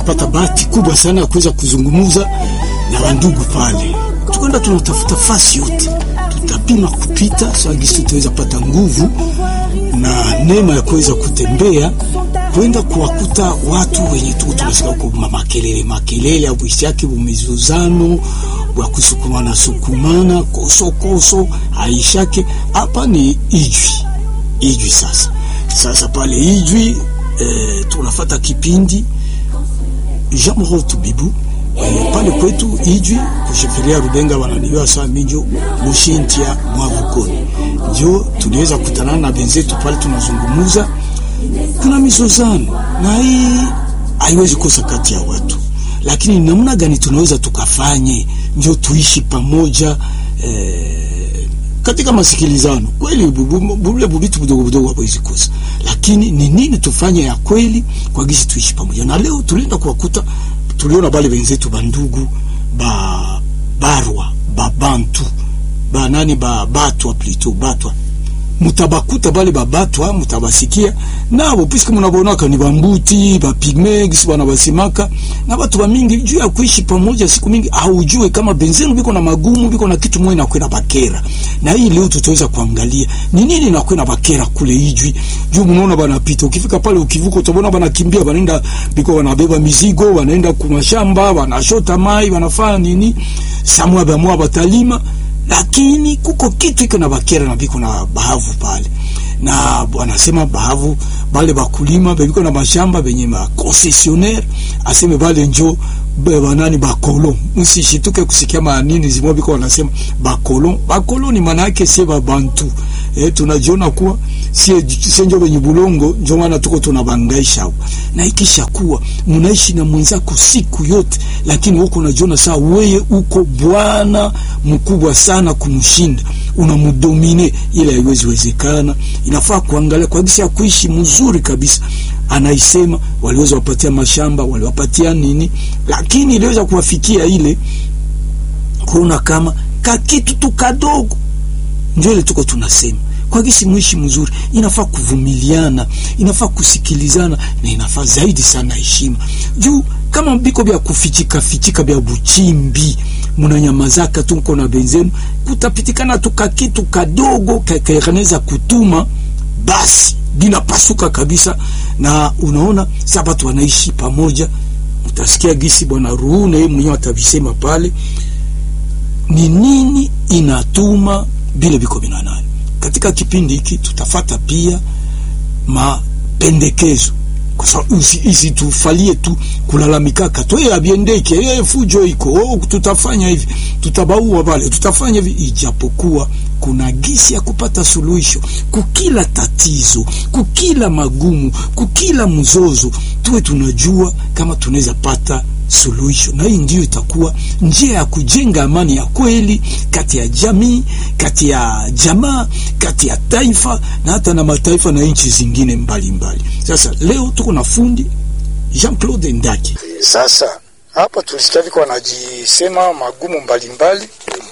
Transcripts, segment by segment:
tukapata bahati kubwa sana ya kuweza kuzungumza na wandugu pale, tukaenda tunatafuta fasi yote, tutapima kupita sagisi, tutaweza pata nguvu na neema ya kuweza kutembea kwenda kuwakuta watu wenye tu tunasikia huko makelele makelele au bwisiaki bumizuzano bwa kusukumana sukumana koso koso aishake. Hapa ni Ijwi, Ijwi sasa sasa pale Ijwi eh, tunafata kipindi Jean Morotu Bibu eh, pale kwetu Ijwi kusheferia Rubenga wananiwa saa minjo mushintia mwavukoni njo tuliweza kutana na benzetu pale tunazungumuza kuna mizozano na hii haiwezi kosa kati ya watu, lakini namna gani tunaweza tukafanye ndio tuishi pamoja eh, katika masikilizano kweli. Bule bubitu budogo budogo hawezi kosa, lakini ni nini tufanye ya kweli kwa gisi tuishi pamoja. Na leo tulienda kuwakuta, tuliona bale wenzetu bandugu ba barwa babantu ba nani ba batwa plito batwa mutabakuta bale babatwa mutabasikia nabo puisque munabonaka ni bambuti bapigme gisi bana basimaka na batu bamingi juu ya kuishi pamoja siku mingi haujue kama benzenu biko na magumu biko na kitu mwe nakwena bakera na hii leo tutaweza kuangalia ni nini nakwena bakera kule Ijwi juu munaona banapita ukifika pale ukivuka utabona banakimbia banaenda biko wanabeba mizigo wanaenda kumashamba wanashota mai wanafanya nini samwa bamwa batalima lakini kuko kitu iko na bakera na biko na bahavu pale, na wanasema bahavu bale bakulima bebiko na mashamba benye ma concessionnaire aseme bale njo banani bakolon. Msishituke kusikia manini zimwa biko wanasema bakolon. Bakolon ni maana yake sie babantu eh, tunajiona kuwa sie sie njo benye bulongo, njo maana tuko tunabangaisha na ikisha kuwa mnaishi na mwenzako siku yote, lakini uko unajiona saa weye uko bwana mkubwa sana kumshinda, unamdomine, ile haiwezi wezekana. Inafaa kuangalia kwa jinsi ya kuishi mzuri kabisa. Anaisema waliweza wapatia mashamba, waliwapatia nini, lakini iliweza kuwafikia ile kuona kama kakitu tu kadogo, ndio ile tuko tunasema kwa gisi mwishi mzuri, inafaa kuvumiliana, inafaa kusikilizana na inafaa zaidi sana heshima. Juu kama biko bya kufichika fichika bya buchimbi, munanyamazaka tu mko na benzenu, kutapitikana tu kakitu kadogo kanaweza kutuma basi binapasuka kabisa. Na unaona sasa watu wanaishi pamoja, utasikia gisi bwana Ruhune yeye mwenyewe atavisema pale, ni nini inatuma bile biko binanani katika kipindi hiki tutafata pia mapendekezo, kwa sababu isitufalie tu kulalamikaka tu abiendeke e, fujo iko oh, tutafanya hivi tutabaua vale tutafanya hivi, ijapokuwa kuna gisi ya kupata suluhisho kukila tatizo, kukila magumu, kukila mzozo, tuwe tunajua kama tunaweza pata suluhisho, na hii ndiyo itakuwa njia ya kujenga amani ya kweli kati ya jamii, kati ya jamaa, kati ya taifa na hata na mataifa na nchi zingine mbalimbali mbali. Sasa leo tuko na fundi Jean Claude Ndaki. Sasa hapa tulisikia viko wanajisema magumu mbalimbali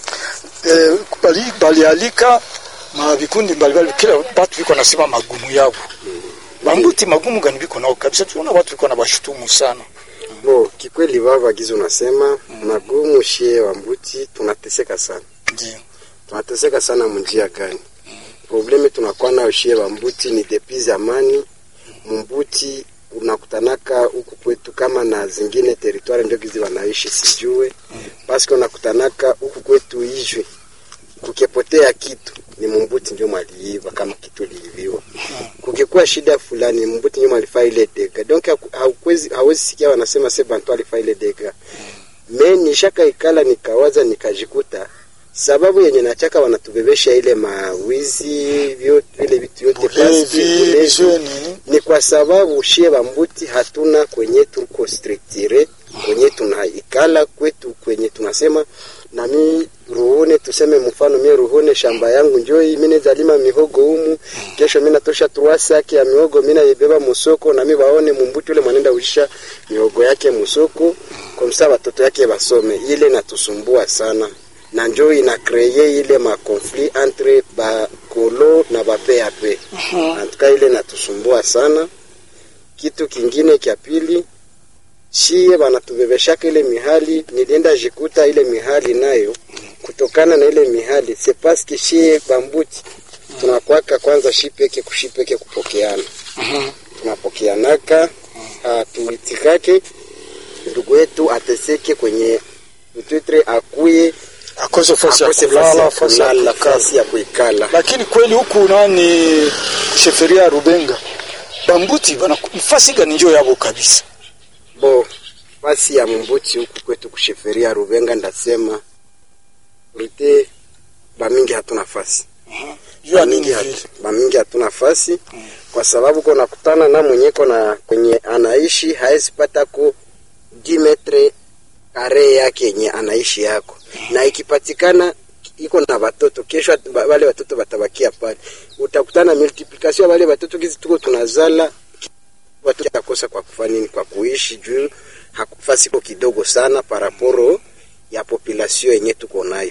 e, bali balialika ma vikundi mbalimbali, kila watu viko nasema magumu yao. Bambuti magumu gani viko nao kabisa, tunaona watu viko na bashutumu sana Bo, kikweli baba gizo unasema mm. magumu shie wa mbuti tunateseka sana. Ndio. Tunateseka sana munjia gani? Mm. Probleme tunakuwa nayo shie wa mbuti ni depuis zamani. Mbuti unakutanaka huku kwetu kama na zingine teritwari ndio gizi wanaishi sijue. Mm. Basi unakutanaka huku kwetu Ijwi. Kukepotea kitu ni mumbuti ndio mwaliiva kama kitu liiviwa. Kukikuwa shida fulani mumbuti ndio mwalifaa ile dega. Donc hauwezi hauwezi sikia wanasema se bantu alifaa ile dega. Me nishaka ikala nikawaza nikajikuta sababu yenye nachaka wanatubebesha ile mawizi vyote vile vitu yote basi ni kwa sababu shie bambuti hatuna kwenye tuko structure kwenye tunaikala kwetu kwenye tunasema nami ruhune tuseme mfano mie ruhune shamba yangu njoi mimi nezalima mihogo humu kesho mimi natosha truasi yake ya mihogo mimi naibeba musoko nami waone mumbuti ule mwanenda usha mihogo yake musoko kwa msa watoto yake basome ile natusumbua sana na njo ina kreye ile ma conflit entre ba kolo na ba PAP uh-huh. antuka ile natusumbua sana kitu kingine kya pili shie banatubebeshaka ile mihali, nilienda jikuta ile mihali nayo kutokana na ile mihali c'est parce que shie bambuti tunakwaka kwanza shipeke kushipeke kupokeana tunapokeanaka hatuitikake ndugu yetu ateseke kwenye mtwitre akuye akose fasi ya akose kulala fasi fasi ya ya kulala kukaa. fasi ya kuikala lakini kweli huku nani sheferia ya Rubenga bambuti bana fasi gani njo yabo kabisa bo fasi ya mumbuti huku kwetu kusheferia Rubenga ndasema rite bamingi hatuna fasi jua nini bamingi, vile hatu, bamingi hatuna fasi kwa sababu ko nakutana na mwenyeko na kwenye anaishi haezi pata ko 10 metre kare yake yenye anaishi yako na ikipatikana iko na watoto kesho at- ba- wale watoto watabakia pale utakutana multiplication ya wale watoto kizi tuko tunazala watu watakosa kwa kufanya nini kwa kuishi juu hakufasi ko kidogo sana paraporo ya population yenye tuko nayo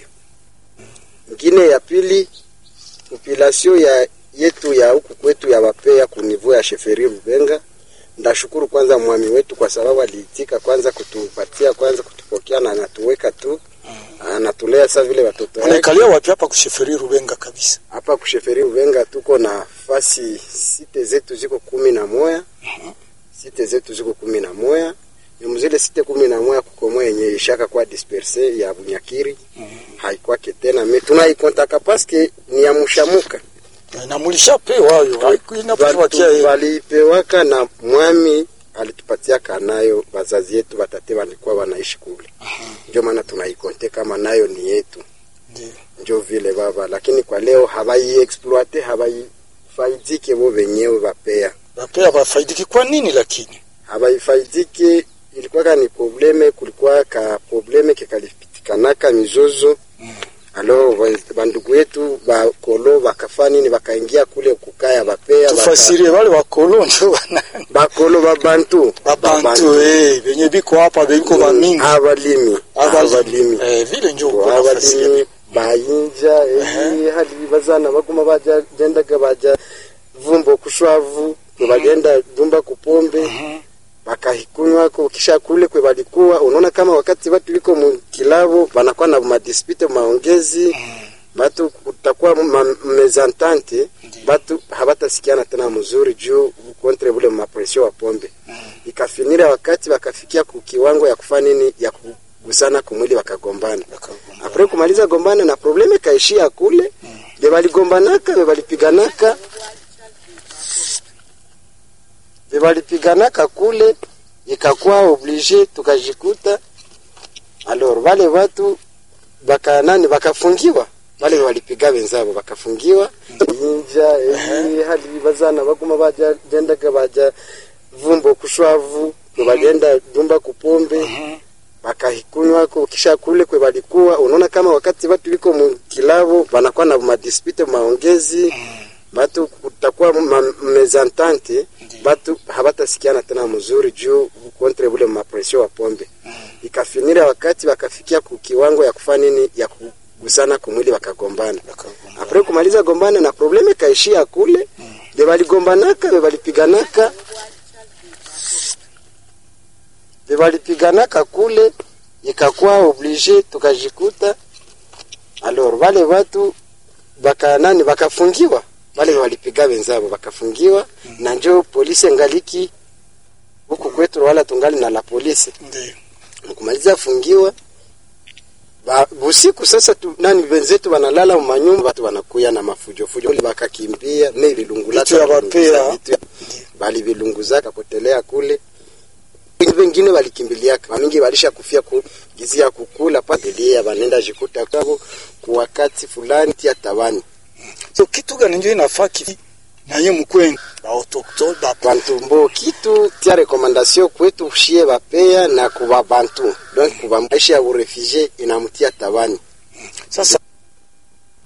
ngine ya pili population ya yetu ya huku kwetu ya wapea kunivua ya sheferi Rubenga. Ndashukuru kwanza mwami wetu kwa sababu aliitika kwanza kutupatia kwanza kutupokea na anatuweka tu anatulea sasa vile watoto wake. unaikalia wapi hapa kusheferia Rubenga kabisa Hapa kusheferi Rubenga tuko na fasi site zetu ziko kumi na moya site zetu ziko kumi na moya mzile site kumi na moya kukomoa yenye ishaka kwa disperse ya Bunyakiri haikwake tena me tunaikontaka paske ni ya mushamuka na mulishapewa hayo inapowakia Balitu- balipewaka na mwami alitupatia kanayo wazazi yetu watate walikuwa wanaishi kule ndio maana tunaikonte kama nayo ni yetu Ndiyo. njo vile baba lakini kwa leo habaiexploite habaifaidike bo wenyewe wapea wapea wafaidiki kwa nini lakini habaifaidike ilikuwaka ni probleme kulikuwa ka probleme kekalipitikanaka mizozo alo wa- bandugu yetu bakolo bakafa nini bakaingia kule kukaya bapea baka- tufasirie wale wakolo njo wana bakolo babantu babantu eh benye biko hapa biko ba mingi abalimi abalimi eh vile njo uko abalimi nafasiria bayinja eyi hali bazana baguma baja gendaga baja vumbo kushwavu kwe bagenda dumba kupombe bakahikunywa ko kisha kule kwe balikuwa unaona kama wakati watu liko mukilabo banakuwa na madispute maongezi batu kutakuwa ma- mezantante batu habatasikiana tena mzuri juu kontre bule mapresio wa pombe ikafinira wakati wakafikia ku kiwango ya kufanya nini ya kugusana kumwili wakagombana apre kumaliza gombana na probleme kaishia kule be baligombanaka be balipiganaka be balipiganaka kule ikakuwa oblige tukajikuta alors wale watu baka nani bakafungiwa wale walipiga wenzabo bakafungiwa inja eyi hali bazana baguma baja gendaga baja vumbo kushwavu kwe bagenda dumba kupombe bakahikunywa ko kisha kule kwe balikuwa unaona kama wakati watu liko mukilabo banakuwa na madispute maongezi batu kutakuwa ma- mezantante batu habatasikiana tena mzuri juu kontre bule mapresio wa pombe ikafinira wakati wakafikia ku kiwango ya kufanya nini ya kugusana kumwili wakagombana apre kumaliza gombana na probleme kaishia kule be baligombanaka be balipiganaka be balipiganaka kule ikakuwa oblige tukajikuta alors wale watu baka nani bakafungiwa wale walipiga wenzabo bakafungiwa na njo polisi ngaliki huku kwetu wala tungali na la polisi ndio kumaliza fungiwa ba, busiku sasa tu, nani wenzetu wanalala manyumba watu wanakuya na mafujo fujo Kule bakakimbia ne vilungulaka Vitu ya vilunguza bapea. vitu ya- bali vilunguzaka potelea kule wengine walikimbiliaka wamingi walisha kufia ku gizi ya kukula patilia banenda jikuta kwabo ku wakati fulani tia tawani so kitu gani njo inafaa ki naye mkwenu ba autochtone ba bantumbo kitu tia rekomandasio kwetu shie bapea na kuba bantu donc kuba maisha ya urefugie inamtia tawani sasa